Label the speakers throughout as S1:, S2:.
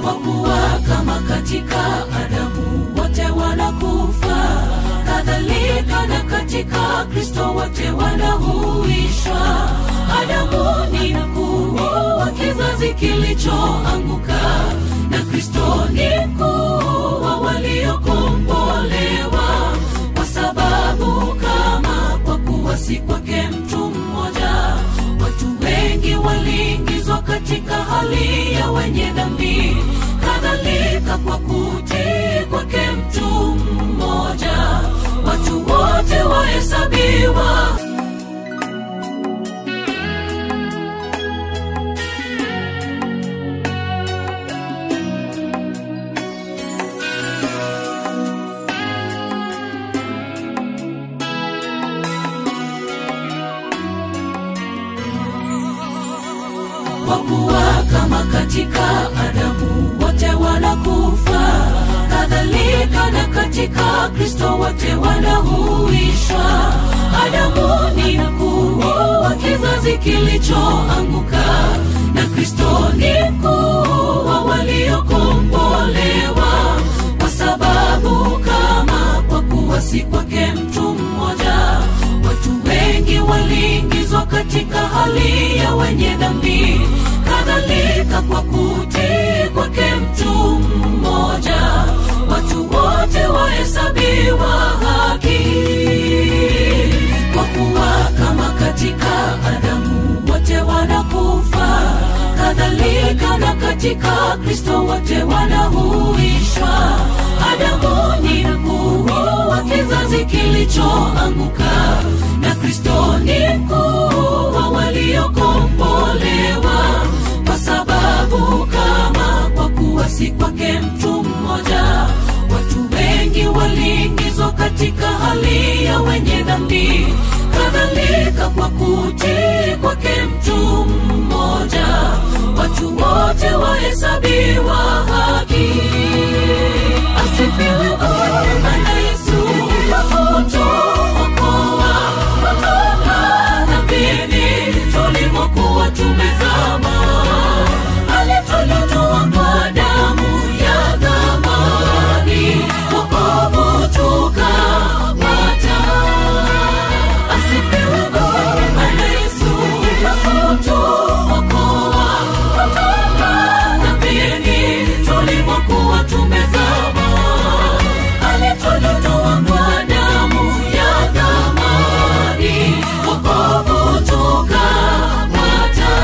S1: kwa kuwa kama katika Adamu wote wanakufa, kadhalika na katika Kristo wote wanahuishwa. Adamu ni mkuu wa kizazi kilichoanguka, na Kristo ni mkuu wa waliokombolewa, kwa sababu kama kwa kuwa si kwake mtu mmoja, watu wengi waliingizwa katika hali ya wenye dhambi, kadhalika kwa kutii kwake mtu mmoja, watu wote wahesabiwa kwa kuwa kama katika Adamu wote wanakufa, kadhalika na katika Kristo wote wanahuishwa. Adamu ni mkuu wa kizazi kilichoanguka, na Kristo ni mkuu wa waliokombolewa, kwa sababu kama kwa kuwa si kwake mtu mmoja, watu wengi waliingizwa katika hali ya wenye dhambi, kadhalika kwa kutii kwake mtu mmoja, watu wote wahesabiwa haki. Kwa kuwa kama katika Adamu wote wanakufa, kadhalika na katika Kristo wote wanahuishwa. Adamu ni mkuu wa kizazi kilichoanguka, na Kristo ni mkuu wa waliokombolewa, kwa sababu kama kwa kuwa si kwake mtu mmoja, watu wengi waliingizwa katika hali ya wenye dhambi, kadhalika kwa kutii kwake mtu mmoja, watu wote wahesabiwa haki. Asifiwe Bwana Yesu, kutuokoa kutoka dhambini tulimokuwa tumezama. Alitutoa kwa damu ya thamani, wokovu tukapata. Asifiwe Bwana Yesu, kutuokoa kutoka dhambini tulimokuwa tumezama. Alitutoa kwa damu ya thamani, wokovu tukapata.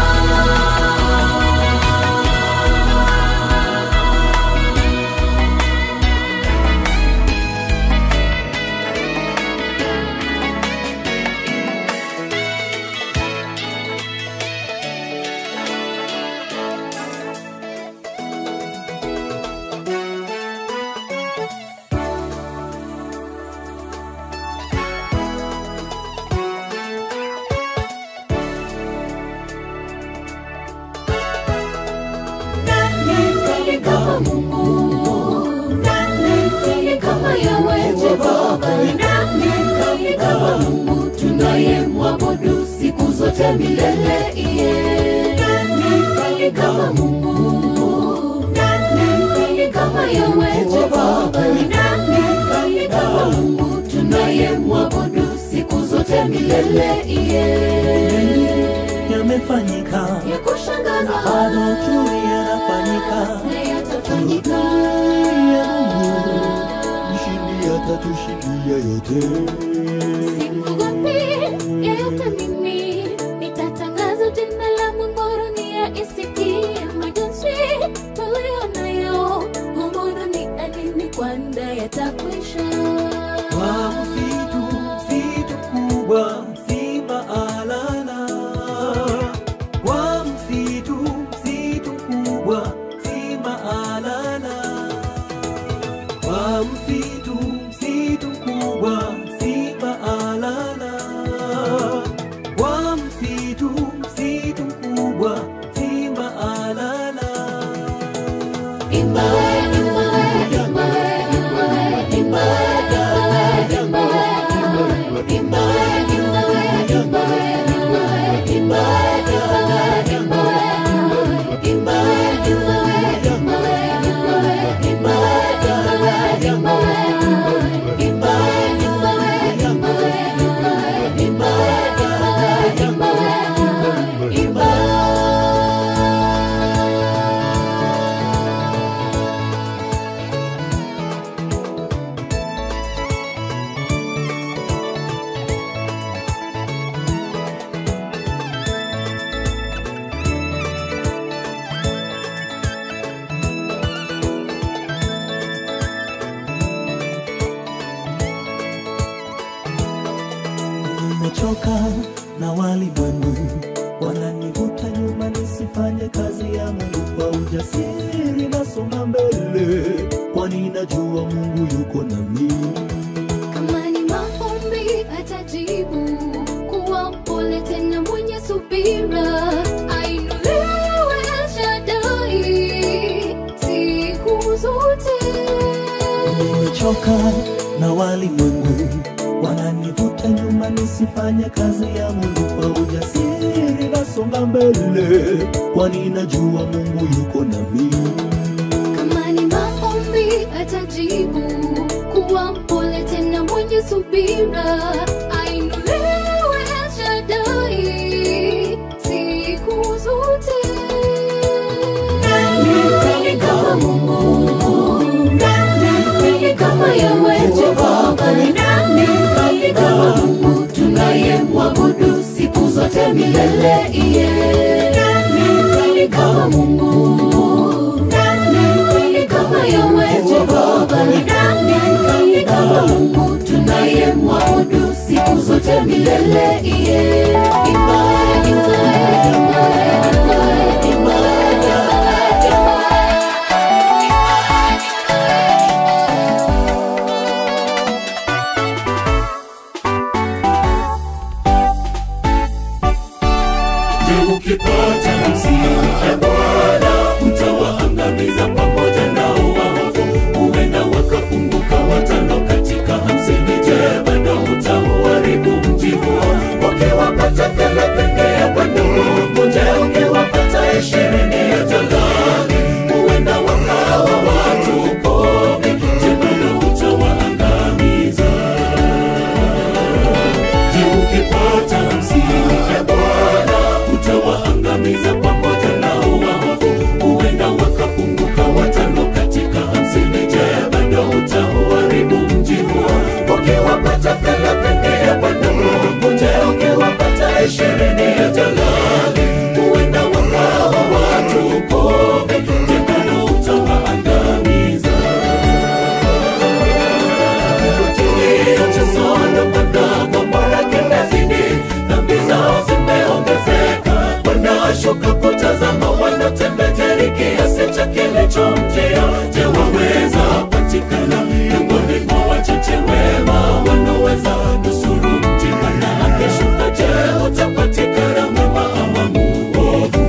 S2: Nani mkali kama Mungu? Nani mkali kama Yahweh Jehova? Nani mkali kama Mungu tunayemwabudu siku zote milele? Iye. Nani mkali kama Mungu? Nani mkali kama Yahweh Jehova? Nani mkali kama Mungu tunayemwabudu siku zote milele? Iye.
S3: yamefanyika
S2: Ya kushangaza
S3: bado tu yanafanyika
S2: na yatafanyika
S3: ya Mungu mshindi atatushindia yote
S2: Simwogopi yeyote mimi, nitatangaza jina la Mungu dunia isikie majonzi tuliyo nayo humu duniani kwanda yatakwisha.
S3: kwa msitu msitu kubwa simba alala kwa msitu msitu kubwa simba alala kwa msitu msitu kubwa simba na walimwengu wananivuta nyuma nisifanye kazi ya Mungu kwa ujasiri, nasonga mbele, kwani najua Mungu yuko nami.
S2: Kama ni maombi atajibu, kuwa mpole tena mwenye subira, ainuliwe El Shaddai siku zote.
S3: Nimechoka na walimwengu wananivuta nyuma nisifanye kazi ya Mungu kwa ujasiri, nasonga mbele, kwani najua Mungu yuko nami.
S2: Kama ni maombi atajibu, kuwa mpole tena mwenye subira, ainuliwe El Shaddai siku zote. Nani kama Mungu? Nani kama Yahwe Jehova? Nani kama Mungu tunayemwabudu siku zote milele? Iye. Nani kama Mungu? Nani kama Yahwe Jehova? Nani kama Mungu tunayemwabudu siku zote milele? Iye. Ibada, ibada, ibada, ibada, ibada.
S1: Je, ukipata msiba Bwana utawaangamiza pamoja nao waovu, huenda wakapunguka watano katika hamsini. Je, bado utauharibu mji huo? Wakiwapata thelathini ya Bwana Mungu, je, ukiwapata ishirini ya Jalali, huenda wakawa watu kumi. Je, bado utawaangamiza? Je, ukipata hamsini Bwana utawaangamiza pamoja nao waovu, huenda wakapunguka watano katika hamsini. Je, bado utauharibu mji huo? Wakiwapata thelathini ya Bwana Mungu, je, ukiwapata ishirini ya Jalali, huenda wakawa watu kumi. Je, bado utawaangamiza? wanashuka kutazama wanatembejeri kiasi cha kilichomjia je waweza patikana miongoni mwa wachache wema wanaweza nusuru mji mana akishuka je utapatikana mwema ama muovu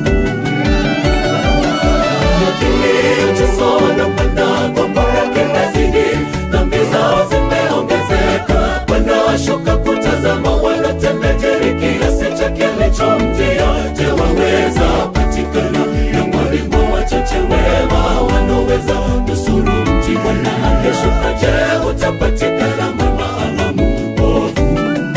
S1: kilichosona kwenda kwa mbara kinazidi dhambi zao zimeongezeka wanashuka kutazama wanatembejeri kiasi cha kilichomjia je waweza patikana miongoni mwa wachache wema wanaweza nusuru mji bwana akishuka je utapatikana mwema ama muovu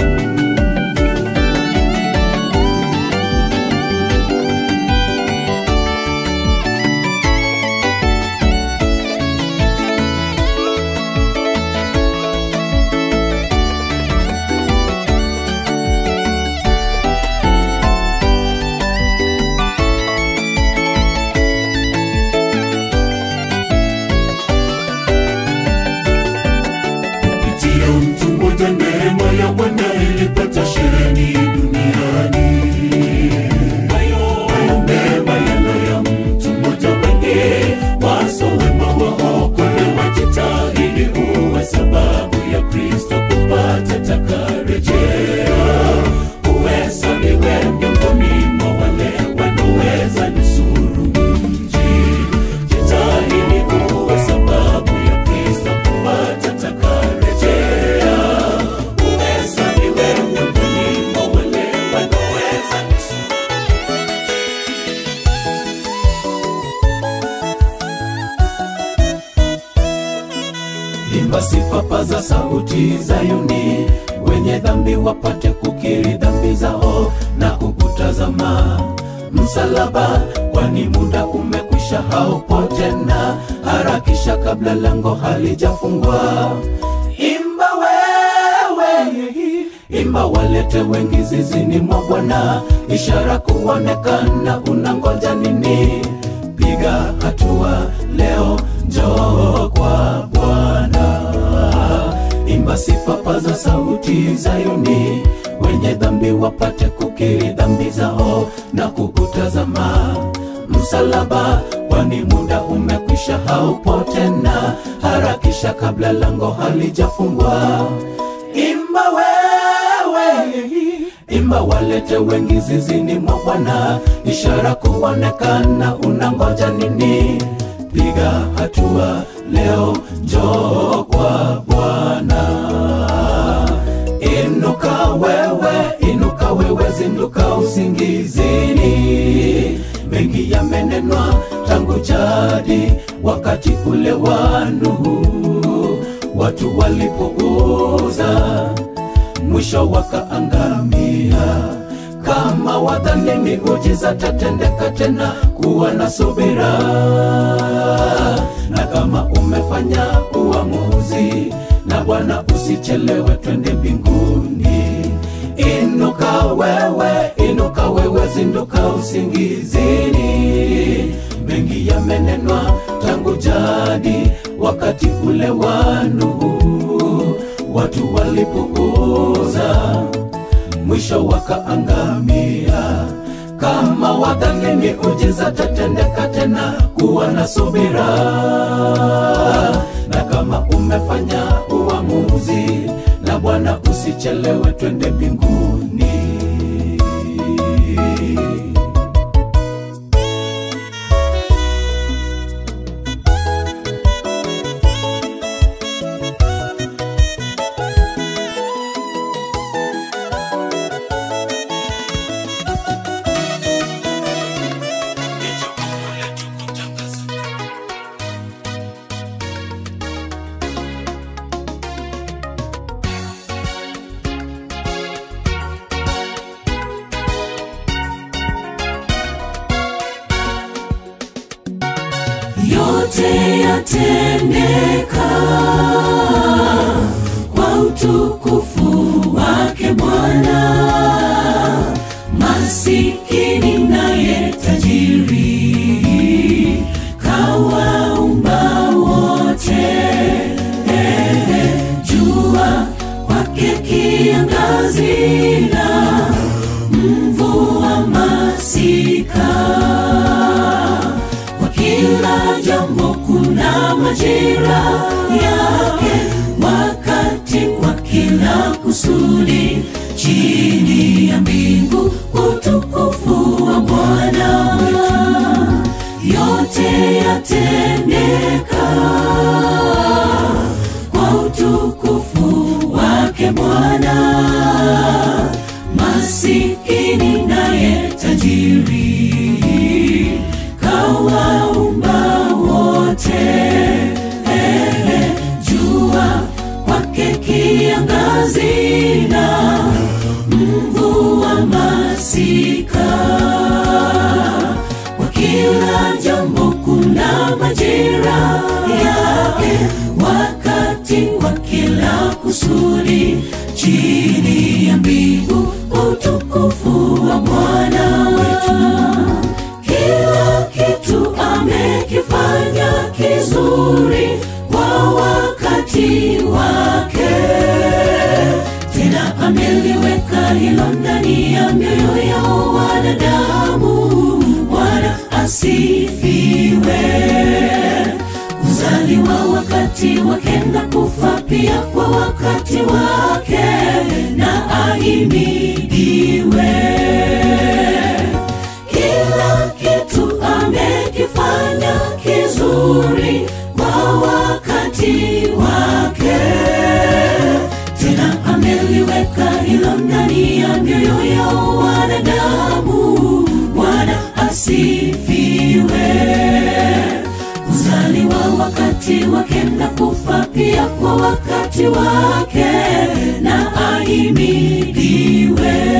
S1: kupitia mtu mmoja neema ya Bwana ilipata sheheni duniani. Hayo hayo mema yalo ya mtu mmoja, wengi waso wema waokolewa. Jitahidi uwe sababu ya Kristo kupata takarejea, uhesabiwe miongoni mwa wale wanaoweza nusuru mji. Jitahidi uwe sababu ya Kristo kupata takarejea, uhesabiwe miongoni mwa wale wanaoweza nusuru imba sifa paza sauti Zayuni, wenye dhambi wapate kukiri dhambi zao na kukutazama msalaba, kwani muda umekwisha, haupo tena. Harakisha kabla lango halijafungwa. Imba wewe, imba walete wengi zizini mwa Bwana, ishara kuonekana. Unangoja nini? Piga hatua leo, njoo kwa Bwana. Imba sifa, paza sauti Zayuni, wenye wenye dhambi wapate kukiri dhambi zao na kukutazama msalaba, kwani muda umekwisha, haupo tena. Harakisha kabla lango halijafungwa. Imba wewe, imba walete wengi zizini mwa Bwana, ishara kuonekana. Unangoja nini? Piga hatua leo, njoo kwa Bwana. Inuka wewe, inuka wewe, zinduka usingizini. Mengi yamenenwa tangu jadi, wakati ule wa Nuhu, watu walipouza mwisho wakaangamia. Kama wadhani miujiza tatendeka tena, kuwa na subira. Na kama umefanya uamuzi na Bwana, usichelewe, twende mbinguni. Inuka wewe, inuka wewe, zinduka usingizini. Mengi yamenenwa tangu jadi, wakati ule wa Nuhu, watu walipouza mwisho wakaangamia. Kama wadhani miujiza tatendeka tena, kuwa na subira. Na kama umefanya uamuzi na Bwana, usichelewe, twende mbinguni.
S2: yote yatendeka kwa utukufu wake Bwana. Masikini naye tajiri kawaumba wote, ehe, jua kwake kiangazi na mvua masika kwa kila jambo kuna majira yake, wakati kwa kila kusudi chini ya mbingu, utukufu wa Bwana wetu, yote yatendeka kwa utukufu wake Bwana. Masikini naye tajiri kawaumba wote, ehe, jua kwake kiangazi na mvua masika, kwa kila jambo kuna majira yake, wakati kwa kila kusudi chini ya mbingu, utukufu wa Bwana wetu kila kitu amekifanya kizuri kwa wakati wake, tena ameliweka hilo ndani ya mioyo ya wanadamu. Bwana asifiwe. Kuzaliwa wakati wake na kufa pia kwa wakati wake, na ahimidiwe kila kitu amekifanya kizuri kwa wakati wake, tena ameliweka hilo ndani ya mioyo ya wanadamu. Bwana asifiwe. Kuzaliwa wakati wake na kufa pia kwa wakati wake, na ahimidiwe.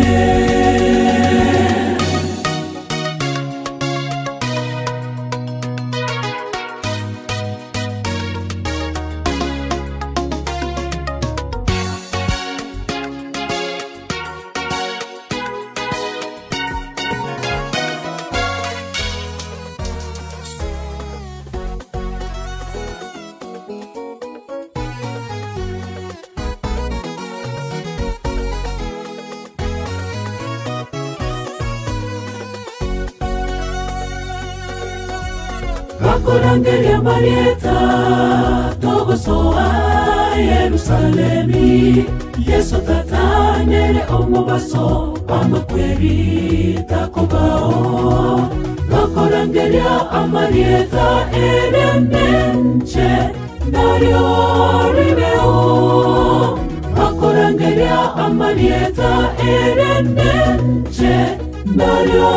S2: twakorangeria marieta togosoa yerusalemi yesu tatanere omubaso amakweri takobao twakorangeria amarieta erenenche naryo ribeo twakorangeria amarieta erenenche naryo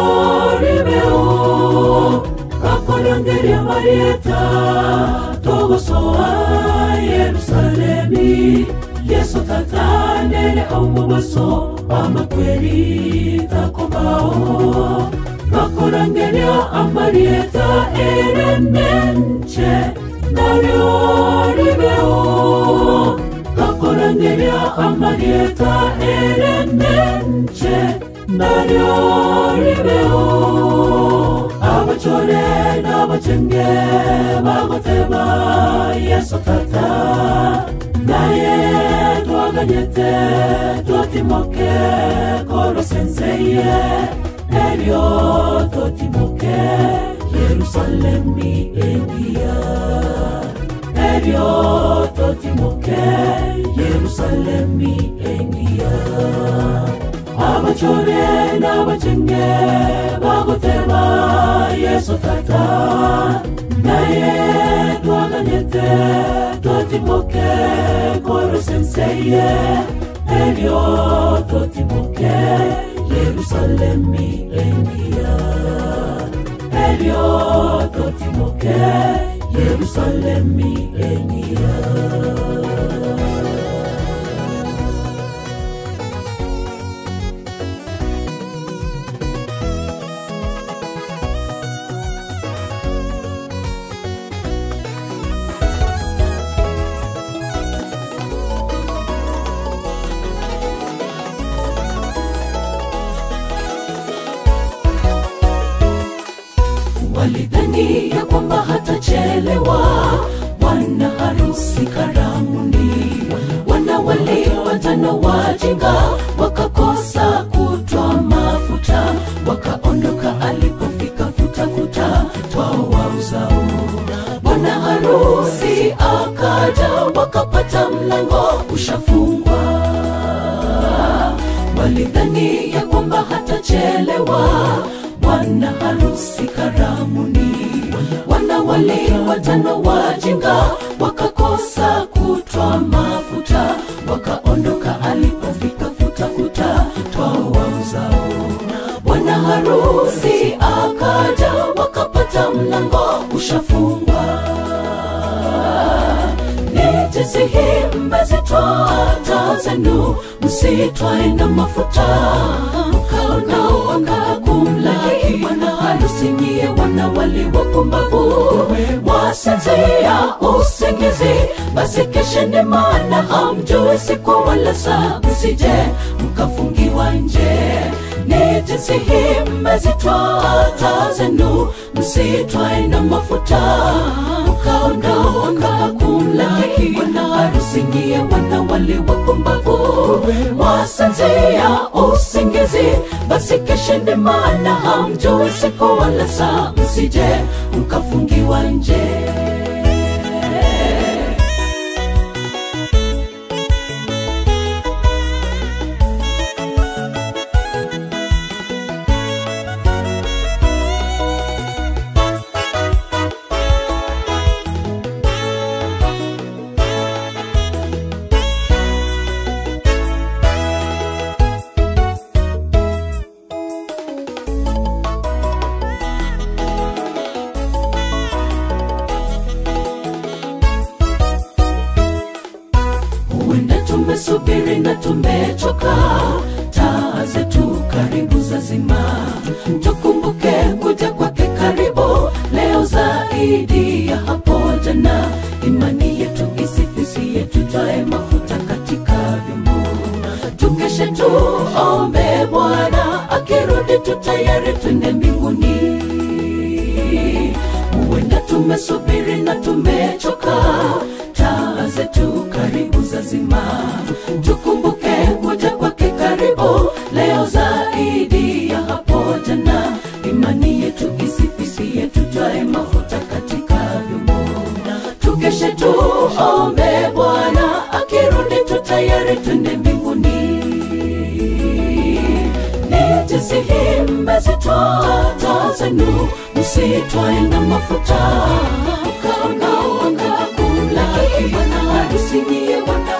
S2: ribeo twakorangeria marieta togosoa yerusalemi yesu tatanere omubaso amakweri takobao twakorangeria amarieta erenenche naryo ribeo twakorangeria amarieta erenenche naryo ribeo abachore n'abacenge bagoteba yesu tata naye twaganyete twatimoke korosenseye eryo totimoke yerusalemi engia eryo totimoke yerusalemi engia abachore n'abacenge bagoteba yesu tata naye twaganyete twatimoke korosenseye eryo totimoke yerusalemi engia eryo totimoke yerusalemi engia walidhani ya kwamba hatachelewa bwana harusi karamuni wana wale watano wajinga wakakosa kutwa mafuta wakaondoka alipofika futafuta twao wauzao bwana harusi akaja wakapata mlango ushafungwa walidhani ya kwamba hatachelewa bwana harusi karamuni wana wale watano wajinga wakakosa kutwa mafuta wakaondoka alipofika futafuta twao wauzao bwana harusi akaja wakapata mlango ushafungwa ni jinsi hii mmezitoa taa zenu msitwae na mafuta mkaona wakakumlaki bwana harusi nyie wana wali wapumbavu wasinzia usingizi basi kesheni maana hamjui siku wala saa msije mkafungiwa nje ni jinsi hii mmezitoa taa zenu msitwae na mafuta mkaondoka kumlaki bwana harusi nyie wana wale wapumbavu wasinzia usingizi basi kesheni maana hamjui siku wala saa msije mkafungiwa nje huenda tumesubiri na tumechoka taa zetu karibu za zima tukumbuke kuja kwake karibu leo zaidi ya hapo jana imani yetu isifisie tutwae mafuta katika vyombo tukeshe tuombe bwana akirudi tutayari twende mbinguni huenda tumesubiri na tumechoka taa zetu karibu za zima tukumbuke kuja kwake karibu leo zaidi ya hapo jana imani yetu isifisie tutwae mafuta katika tuombe bwana akirudi tu tayari twende mbinguni nijisihimbe zitoa taa zenu msitwae na mafuta ukaongaongakula bwana harusi niye wana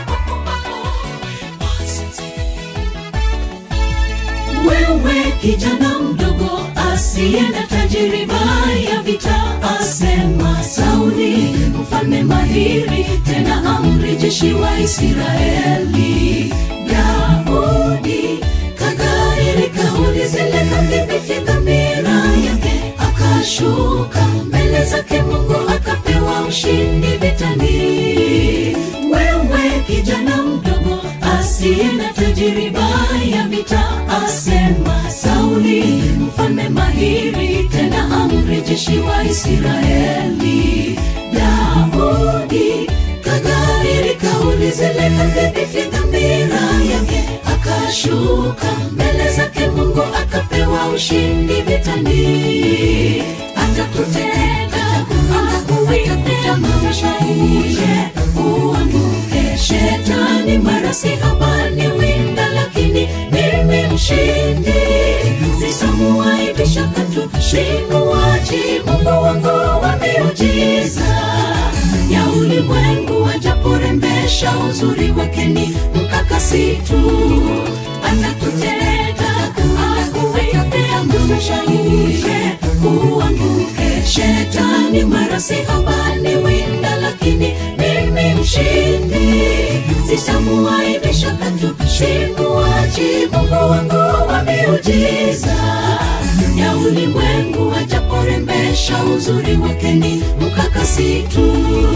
S2: wewe kijana mdogo asiye na tajiriba ya vita asema sauli mfalme mahiri tena amri jeshi wa israeli daudi kagairi kauli zile kadhibiti dhamira yake akashuka mbele zake mungu akapewa ushindi vitani wewe kijana mdogo asiye na tajiriba ya vita asema sauli mfalme mahiri tena amri jeshi wa israeli daudi kagairi kauli zile kadhibiti dhamira yake akashuka mbele zake mungu akapewa ushindi vitani atakutenda akakuwekea maisha uje uanguke shetani mara si habani winda lakini mimi mshindi sisamuaibisha katu simuwaji mungu wangu wa miujiza ya ulimwengu wajaporembesha uzuri wake ni mkakasitu atakutenda akuwekea maisha uje uanguke shetani mara si habani winda lakini mimi mshindi sisamuaibisha katu simuwaji mungu wangu wa miujiza ya ulimwengu wajaporembesha uzuri wake ni mkakasitu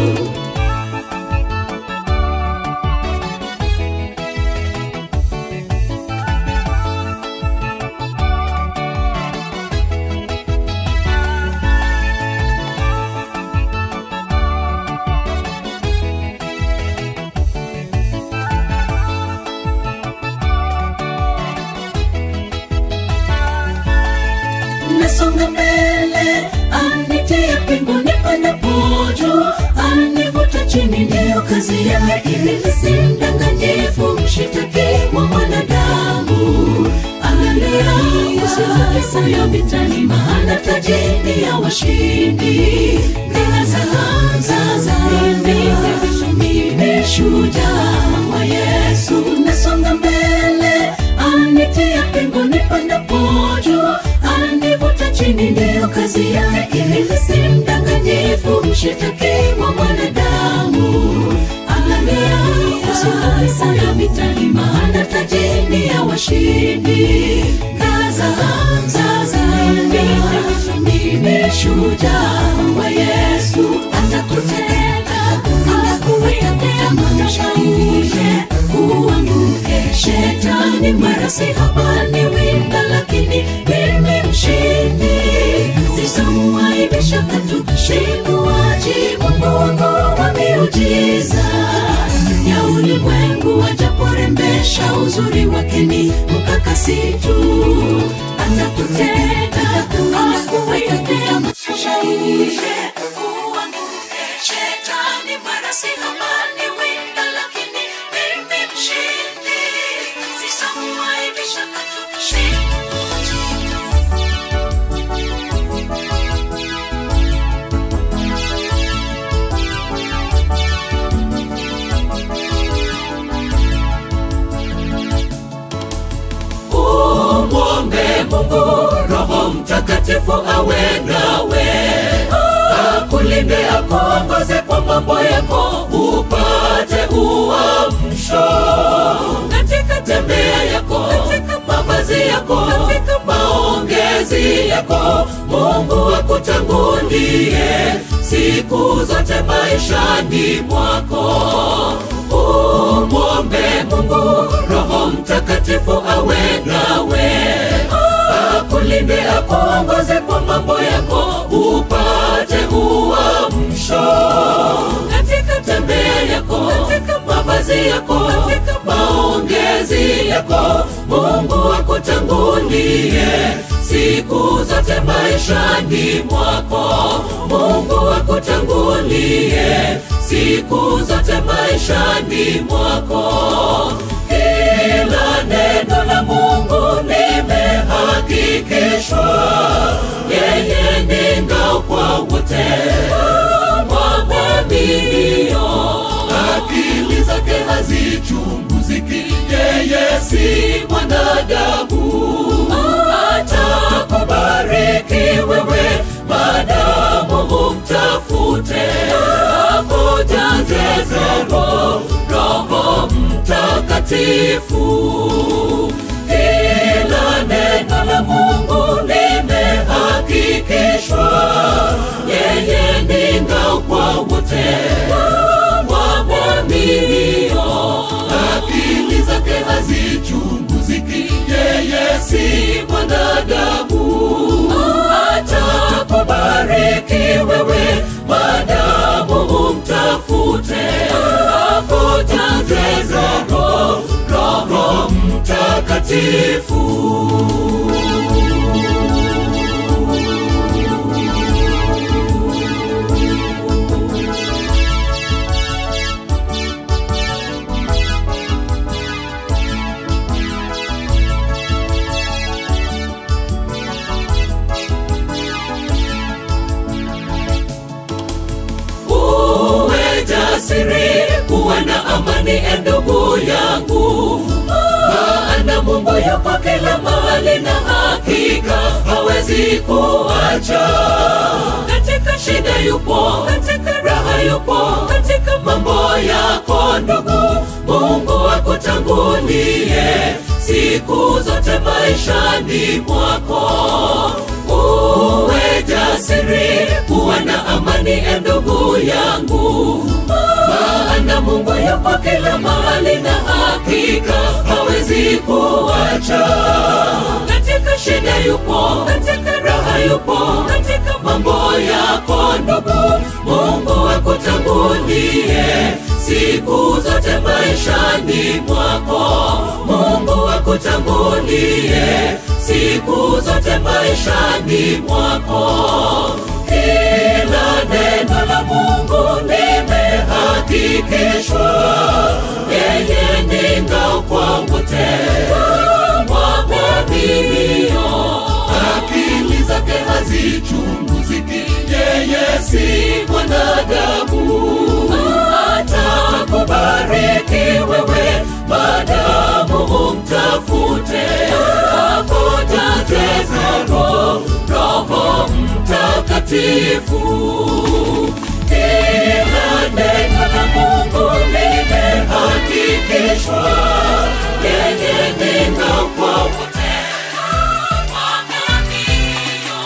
S2: nasonga mbele anitia mbinguni panapoju anivuta chini ndiyo kazi yake ibilisi mdanganyifu mshitaki wa mwanadamu angalia usizokesayo vitani maana tajini ya washindi ngazaanza mimi shujaa wa yesu nasonga mbele anitia mbinguni panapoju anivuta chini ndiyo kazi yake ibilisi mdanganyifu mshitaki wa mwanadamu angalia usizokesayo vitani maana tajini ya washindi ngazaanza mimi shujaa wa yesu atakutenda akuwekea maisha uje uanguke shetani mara si habani winda lakini mimi mshindi sisamuaibisha katu simuwaji mungu wangu wa miujiza ya ulimwengu wajaporembesha uzuri wake ni mkakasitu atakutenda akuwekea maisha uje uanguke shetani mara si habani winda lakini mimi mshindi sisamuaibisha katu simuwaji
S1: umwombe mungu roho mtakatifu awe nawe akulinde akuongoze kwa mambo yako upate uamsho katika tembea yako katika mavazi yako katika maongezi yako mungu akutangulie siku zote maishani mwako umwombe mungu roho mtakatifu awe nawe akulinde akuongoze kwa mambo yako upate uamsho katika tembea yako katika mavazi yako katika maongezi yako mungu akutangulie siku zote zote maishani mwako mungu akutangulie siku zote maishani mwako kila neno la mungu limehakikishwa yeye ni ngao kwa wote wamwaminio akili zake hazichunguziki yeye si mwanadamu atakubariki wewe madamu umtafute akujaze roho roho mtakatifu kila neno la mungu limehakikishwa yeye ni ngao kwa wote wamwaminio akili zake hazichunguziki yeye si mwanadamu atakubariki wewe madamu umtafute akujaze roho roho mtakatifu uwe jasiri kuwa na amani e ndugu yangu maana mungu yupo kila mahali na hakika hawezi kuacha katika shida yupo katika raha yupo katika mambo yako ndugu mungu akutangulie siku zote maishani mwako uwe jasiri kuwa na amani e ndugu yangu maana mungu yupo kila mahali na hakika hawezi kuacha katika shida yupo katika raha yupo katika mambo yako ndugu mungu akutangulie siku zote maishani mwako mungu akutangulie siku zote maishani mwako kila neno la mungu limehakikishwa yeye ni ngao kwa wote wamwaminio akili zake hazichunguziki yeye si mwanadamu atakubariki wewe madamu umtafute akujaze roho roho mtakatifu kila neno la mungu limehakikishwa yeye ni ngao kwa wote waaminio.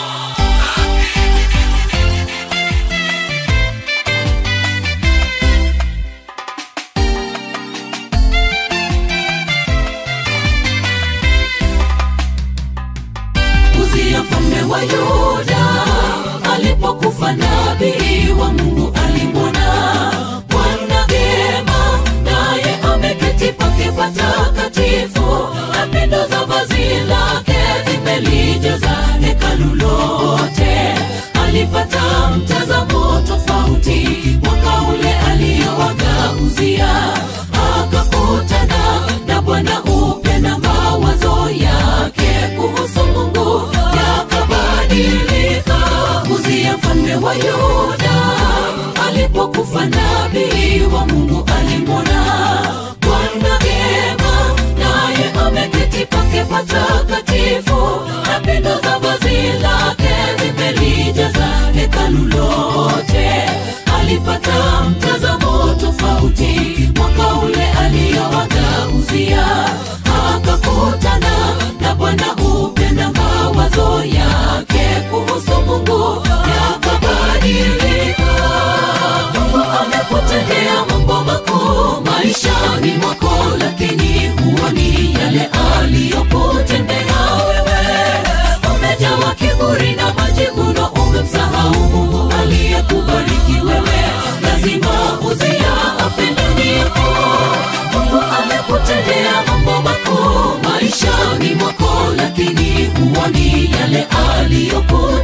S2: Uzia mfalme wa Yuda alipokufa nabii wa Mungu alimwona Bwana vyema, naye ameketi pake patakatifu, na pindo za vazi lake zimelijaza hekalu lote. Alipata mtazamo tofauti mwaka ule aliowaga Uzia, akakutana na Bwana upya na mawazo yake kuhusu Mungu yakabadilika. Uzia mfalme wa Yuda alipokufa nabii wa Mungu alimwona Bwana vyema, naye ameketi pake patakatifu, na pindo za vazi lake zimelijaza hekalu lote. Alipata mtazamo tofauti mwaka ule aliowaga Uzia, akakutana na Bwana upya na mawazo yake kuhusu Mungu yakabadilika. Mungu amekutendea mambo makuu maishani mwako, lakini huoni yale aliyokutendea wewe. Umejawa kiburi na majivuno, umemsahau Mungu aliyekubariki wewe. Lazima Uzia afe ndani yako. Mungu amekutendea mambo makuu maishani mwako, lakini huoni yale aliyoku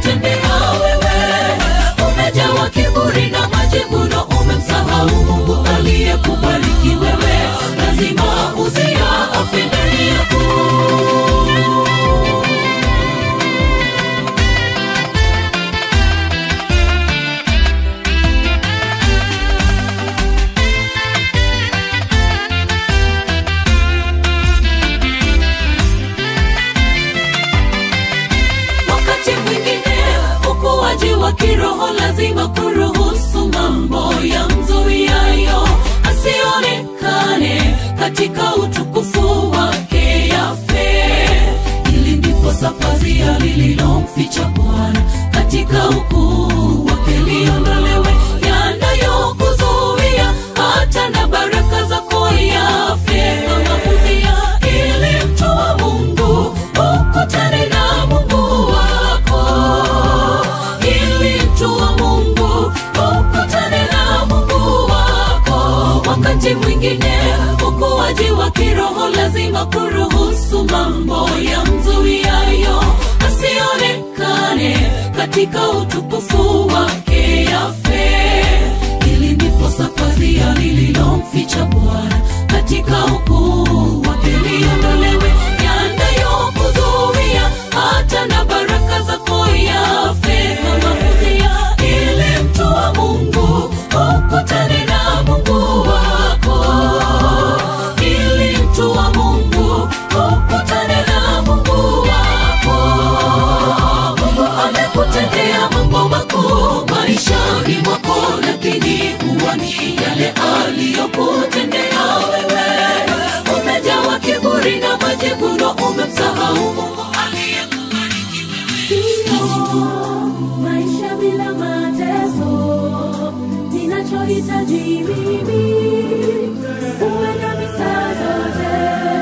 S2: wa kiroho lazima kuruhusu mambo ya mzuiayo asionekane katika utukufu wake yafe ili ndipo sapazia lililomficha bwana katika ukuu wake liondolewe yanayokuzuia hata na baraka zako yafe kama uzia ili mtu wa mungu ukutane na mungu wako ili mtu wa mungu ukutane na mungu wako wakati mwingine ukuaji wa kiroho lazima kuruhusu mambo ya mzuiayo asionekane katika utukufu wake yafe ili ndipo sapazia lililomficha bwana katika ukuu wake liondolewe yanayokuzuia hata na baraka zako yafe kama uzia ili mtu wa mungu ukutane na mungu wako ili mtu wa mungu ukutane na mungu wako mungu amekutendea mambo makuu maishani mwako lakini huoni yale aliyokutendea wewe umejawa kiburi na majivuno umemsahau mungu aliyekubariki wewe
S4: maisha bila mateso ninachohitaji mimi uwe nami saa zote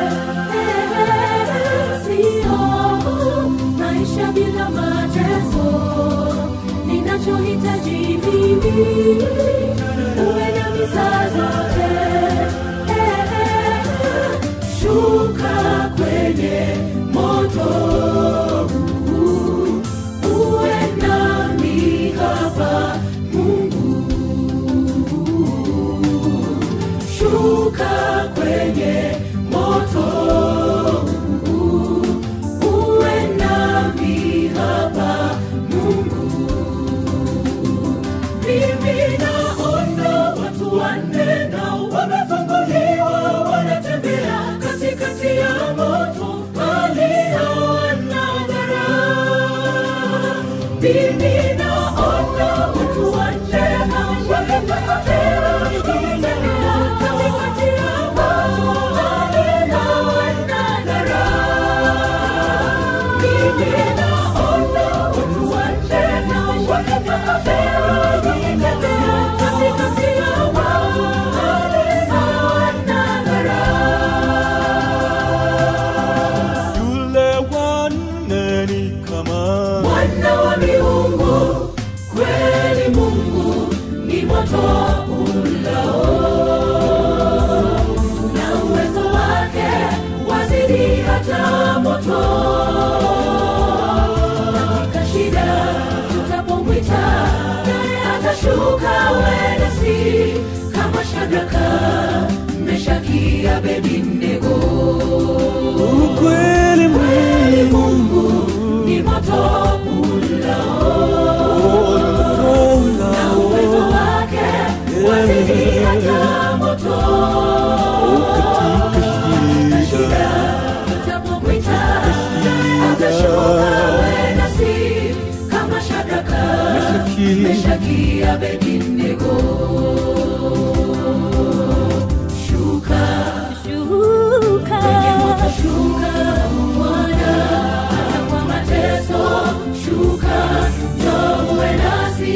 S4: Eh, sio maisha bila mateso ninachohitaji mimi uwe nami saa zote Eh, shuka kwenye moto huu uwe nami hapa Mungu, shuka kwenye moto huu, uwe nami hapa Mungu. Mimi naona watu wanne nao wamefunguliwa, wanatembea katikati ya moto, hali hawana dhara. Mimi naona watu wanne nao wamefunguliwa, wanatembea katikati ya moto, hali hawana dhara. Mimi naona watu wanne nao wamefunguliwa, wanatembea katikati ya moto, hali hawana dhara.
S3: yule wanne ni kama
S4: mwana wa miungu kweli mungu ni moto ulao na uwezo wake wazidi hata moto katika shida tutapomwita naye atashuka wenasi kama shadraka meshaki abednego
S3: ukweli
S4: kweli Mungu ni moto ulao na uwezo wake wazidi hata moto
S3: katika shida
S4: tutapomwita atashuka wenasi kama Shadraka, Meshaki, Abednego. Shuka kwenye moto, shuka Bwana, hata kwa mateso, shuka njoo uwe nasi.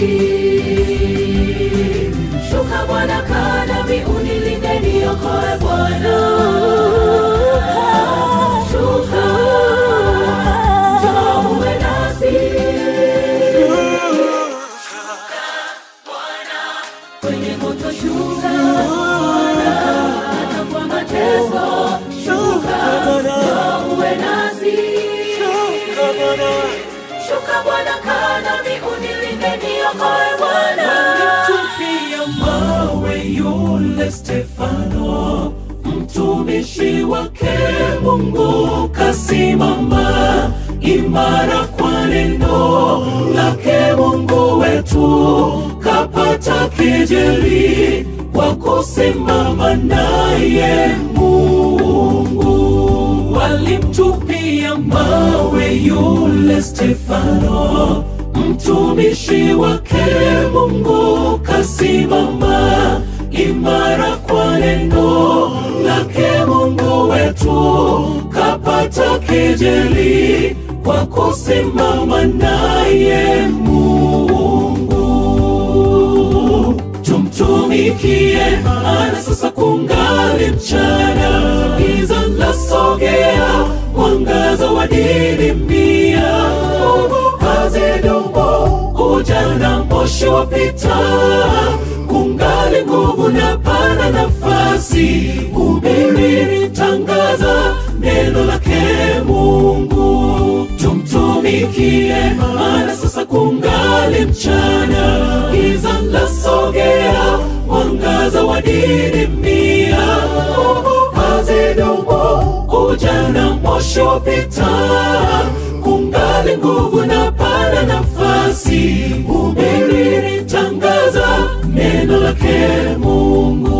S4: Shuka Bwana, kaa nami, unilinde, niokoe Bwana. Shuka njoo uwe nasi. kwenye moto shuka Bwana, hata kwa mateso shuka njoo uwe nasi shuka Bwana kaa nami unilinde niokoe Bwana
S1: Tupia mawe yule Stefano, mtumishi wake Mungu kasimama imara kwa neno lake Mungu wetu, kapata kejeli kwa kusimama naye Mungu. Walimtupia mawe yule Stefano, mtumishi wake Mungu kasimama imara kwa neno lake Mungu wetu, kapata kejeli kwa kusimama naye Mungu. Tumtumikie, ana sasa kungali mchana, giza lasogea, mwangaza wadidimia, hazidumu ujana moshi wapita, kungali nguvu na pana nafasi, hubiri tangaza neno lake Mungu. Tumtumikie, maana sasa kungali mchana, giza lasogea, mwangaza wadidimia, hazidumu ujana moshi wapita, kungali nguvu na pana nafasi, hubiri tangaza neno lake Mungu.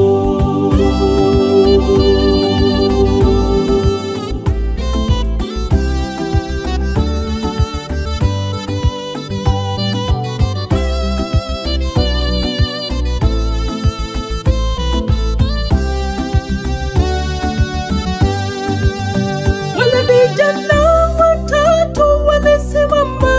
S2: Wale vijana watatu walisimama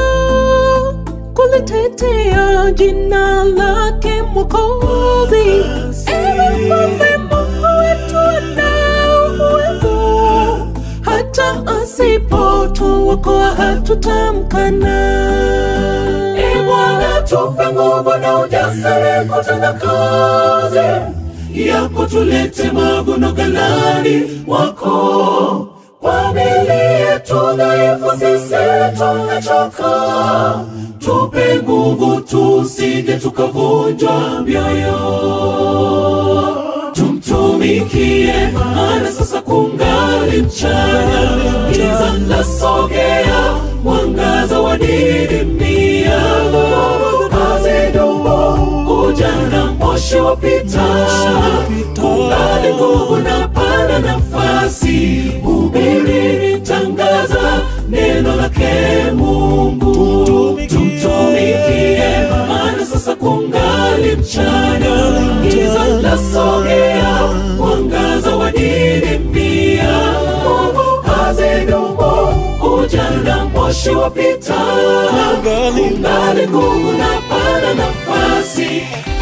S2: kulitetea jina lake Mwokozi. Ewe Mfalme, Mungu wetu anao uwezo, hata asipotuokoa hatutamkana.
S1: Ee Bwana, tupe nguvu na ujasiri kutenda kazi yako, tulete mavuno ghalani wako. Kwa mili yetu dhaifu sisi tumechoka, tupe nguvu tusije tukavunjwa mioyo tumtumikie, maana sasa kungali mchana, giza lasogea, mwangaza wadidimia, hazidumu ujana moshi wapita, kungali nguvu na pana nafasi, hubiri tangaza neno lake Mungu, tumtumikie, maana sasa kungali mchana, giza lasogea, mwangaza wadidimia, hazidumu ujana moshi wapita, kungali nguvu na pana nafasi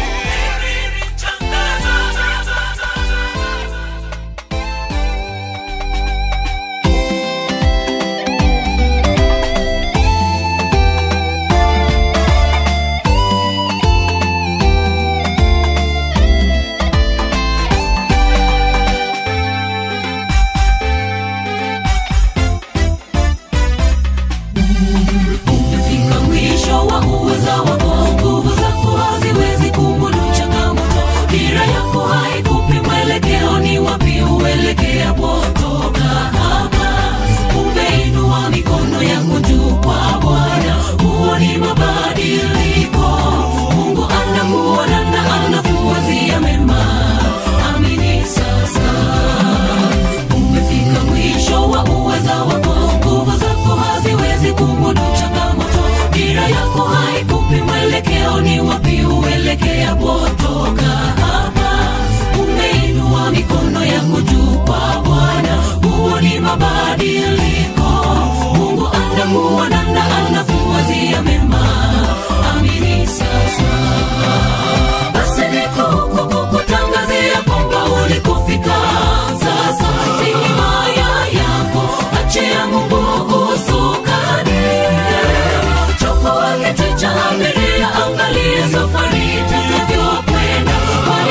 S2: Umefika mwisho wa uweza wako, nguvu zako haziwezi kumudu changamoto. Dira yako haikupi mwelekeo, ni wapi uelekea potoka hapa. Umeinua mikono yako juu kwa Bwana, huo ni mabadiliko. Mungu anakuona na anakuwazia mema, amini sasa umefika mwisho wa uweza wako, nguvu zako haziwezi kumudu changamoto. Dira yako haikupi mwelekeo, ni wapi uelekea potoka hapa. Umeinua mikono yako juu kwa Bwana, huo ni mabadiliko. Mungu anakuona na anakuwazia mema, amini sasa basi niko huku kukutangazia kwamba ulikufika sasa si himaya yako achia mungu usukani choko wake cha abiria angalie safari itakavyokwenda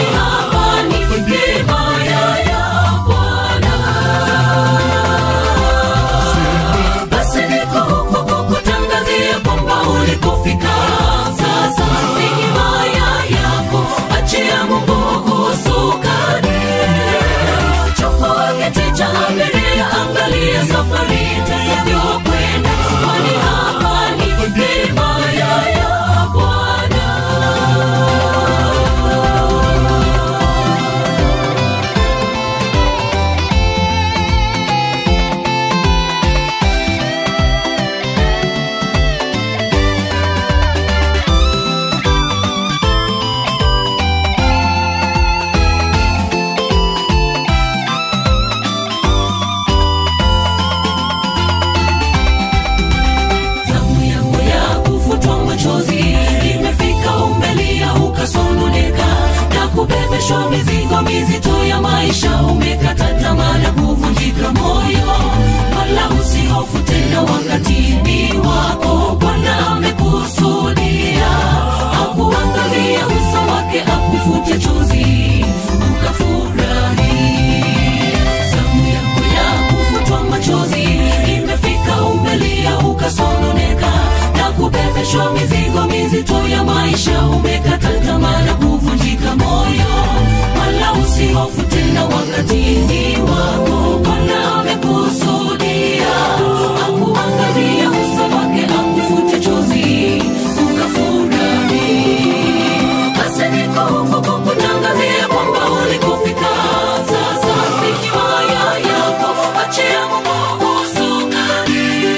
S2: mizito ya maisha umekata tamaa na kuvunjika moyo wala usihofu tena wakati ni wako bwana amekusudia akuangalia uso wake akufute chozi ukafurahi basi niko huku kukutangazia kwamba ulikofika sasa si himaya yako achia mungu usukani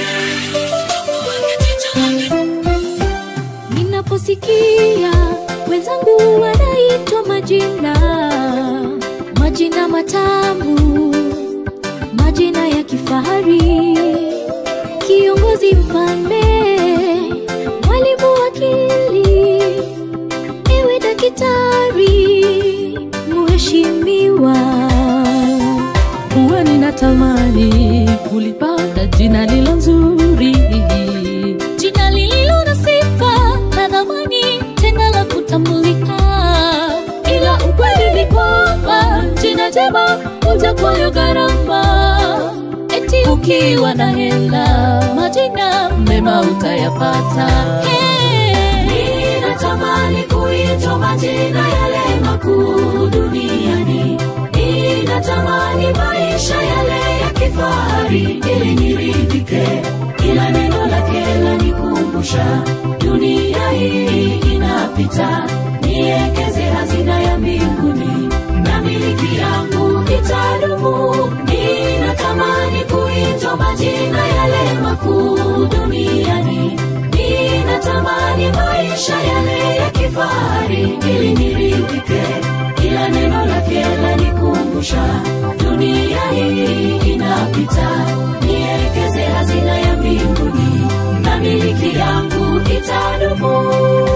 S4: ninaposikia wenzangu wanaitwa majina majina matamu majina ya kifahari kiongozi mfalme mwalimu wakili ewe dakitari mheshimiwa
S5: huwa ninatamani kulipata jina lilo nzuri
S4: jina lililo na sifa na dhamani tena la kutambulika ila ukweli ni kwamba jina jema huja kwayo gharama eti ukiwa na hela majina mema utayapata hey.
S2: ninatamani kuitwa majina yale makuu duniani ninatamani maisha yale ya kifahari ili niridhike kila neno lake lanikumbusha dunia hii inapita niekeze hazina ya mbinguni na miliki yangu itadumu ninatamani kuitwa majina yale makuu duniani ninatamani maisha yale ya kifahari ili niridhike kila neno lake lanikumbusha dunia hii inapita niekeze hazina ya mbinguni na miliki yangu itadumu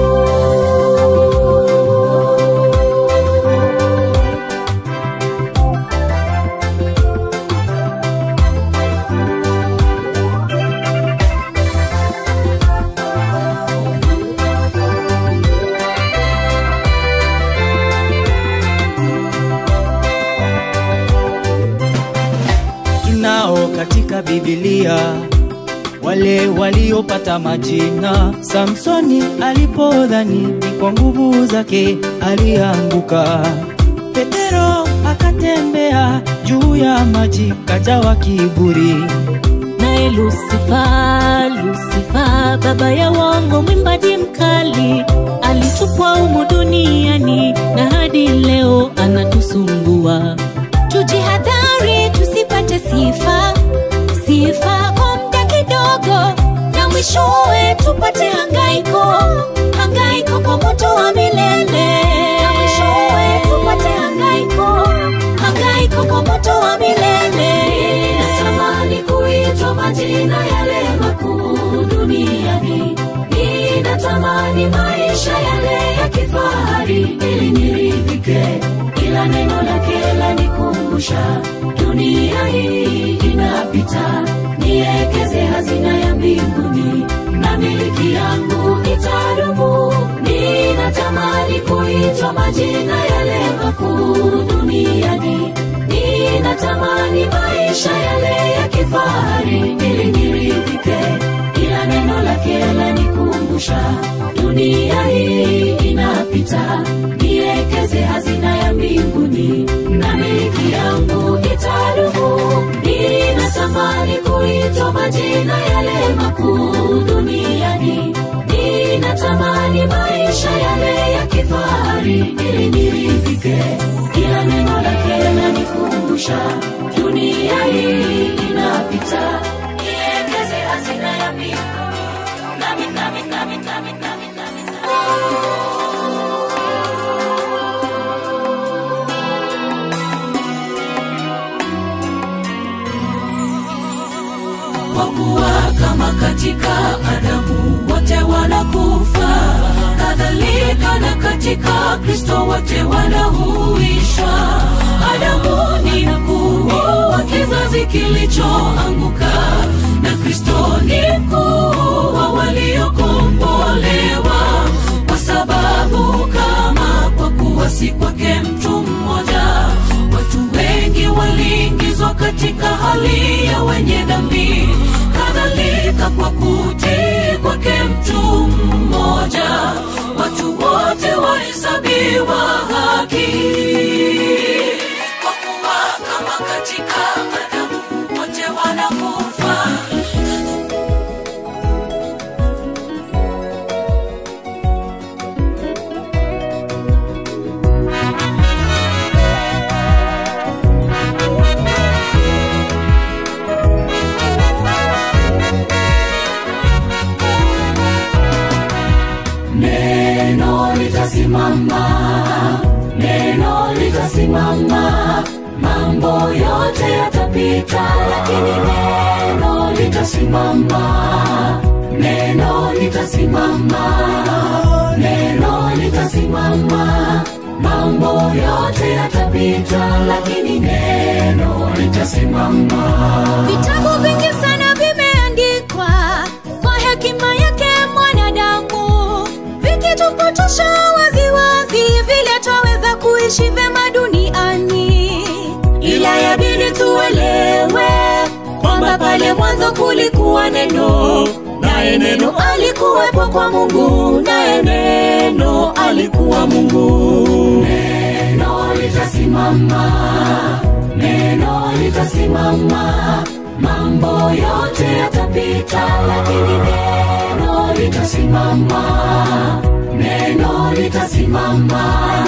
S3: tunao katika Biblia wale waliopata majina. Samsoni alipodhani ni kwa nguvu zake alianguka. Petero akatembea juu ya maji, kajawa kiburi.
S5: naye lusifa lusifa baba ya wango mwimbaji mkali alitupwa umu duniani na hadi leo anatusumbua
S4: tujihadhari tusipate sifa sifa kwa muda kidogo na mwishowe tupate hangaiko hangaiko kwa moto wa milele na mwishowe tupate hangaiko hangaiko kwa moto wa milele
S2: ninatamani kuitwa majina yale makuu duniani ninatamani maisha yale ya kifahari ili niridhike kila neno lake lanikumbusha dunia hii inapita niekeze hazina ya mbinguni na miliki yangu itadumu ninatamani kuitwa majina yale makuu duniani ninatamani maisha yale ya kifahari ili niridhike ila neno lake lanikumbusha dunia hii inapita niekeze hazina ya mbinguni na miliki yangu itadumu ninatamani kuitwa majina yale makuu duniani ninatamani maisha yale ya kifahari ili niridhike kila neno lake lanikumbusha dunia hii inapita niekeze hazina ya mbinguni nami nami nami nami nami nami
S1: kwa kuwa kama katika Adamu wote wanakufa, kadhalika na katika Kristo wote wanahuishwa. Adamu ni mkuu wa kizazi kilichoanguka, na Kristo ni mkuu wa waliokombolewa, kwa sababu kama kwa kuwa si kwake mtu mmoja, watu wengi waliingizwa katika hali ya wenye dhambi, kadhalika kwa kutii kwake mtu mmoja
S2: wa haki kwa kuwa kama katika adamu wote wanakufa
S4: neno litasimama neno litasimama mambo yote yatapita lakini neno litasimama neno litasimama neno litasimama mambo yote yatapita lakini neno litasimama
S6: vitabu vingi sana vimeandikwa kwa hekima yake mwanadamu vikitupotosha waziwazi vile twaweza kuishi vyema duniani ila yabidi tuelewe kwamba pale mwanzo kulikuwa neno naye neno alikuwepo kwa mungu naye neno alikuwa mungu
S4: neno litasimama neno litasimama mambo yote yatapita lakini neno litasimama neno litasimama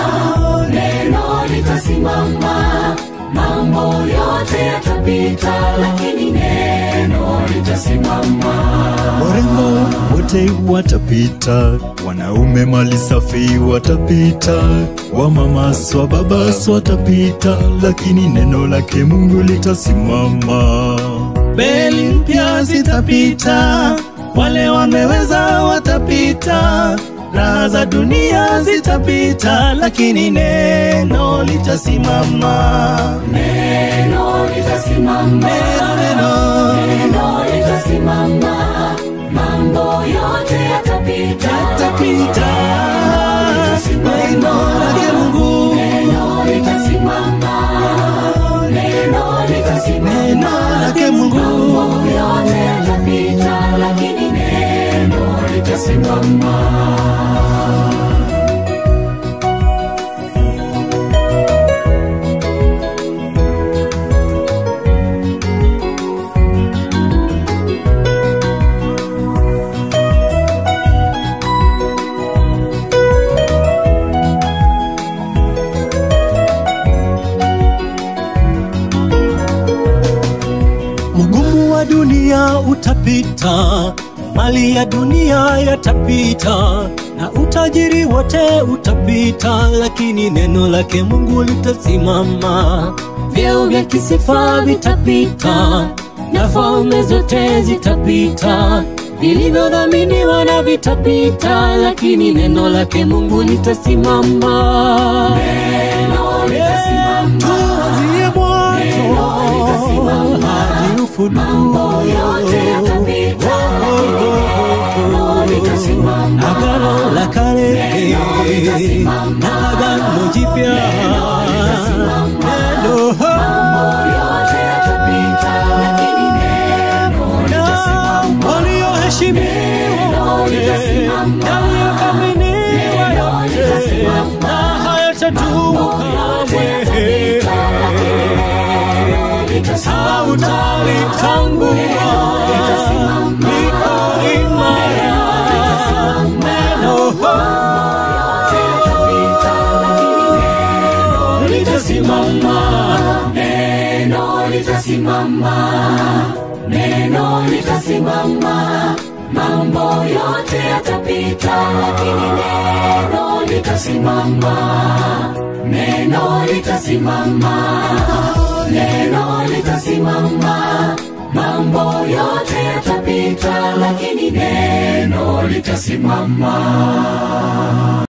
S4: neno litasimama mambo yote yatapita lakini neno litasimama
S3: warembo wote watapita wanaume mali safi watapita wamamas wa babas watapita lakini neno lake mungu litasimama beli mpya zitapita wale wameweza watapita raha za dunia zitapita lakini neno litasimama
S4: neno litasimama
S3: neno
S4: neno litasimama mambo yote yatapita
S3: tapita neno lake mungu
S4: neno litasimama neno litasimama
S3: neno lake mungu
S4: mambo yote yatapita lakini neno litasimama
S3: Ugumu wa dunia utapita, mali ya dunia yatapita, na utajiri wote utapita, lakini neno lake Mungu litasimama. Vyeo vya kisifa vitapita, na falme zote zitapita, vilivyodhaminiwa na vitapita, lakini neno lake Mungu litasimama.
S4: neno litasimama
S3: Tuanzie mwanzo hadi ufunuo.
S4: yote yatapita lakini neno litasimama
S3: Agano la kale na agano jipya neno
S4: yote yatapita lakini neno
S3: na walioheshimiwa wote yaliyothaminiwa yote na hayatadumu kamwe hautalitangua liko imara neno litasimama
S4: neno litasimama neno litasimama mambo yote yatapita lakini neno litasimama neno litasimama neno litasimama mambo yote yatapita lakini neno litasimama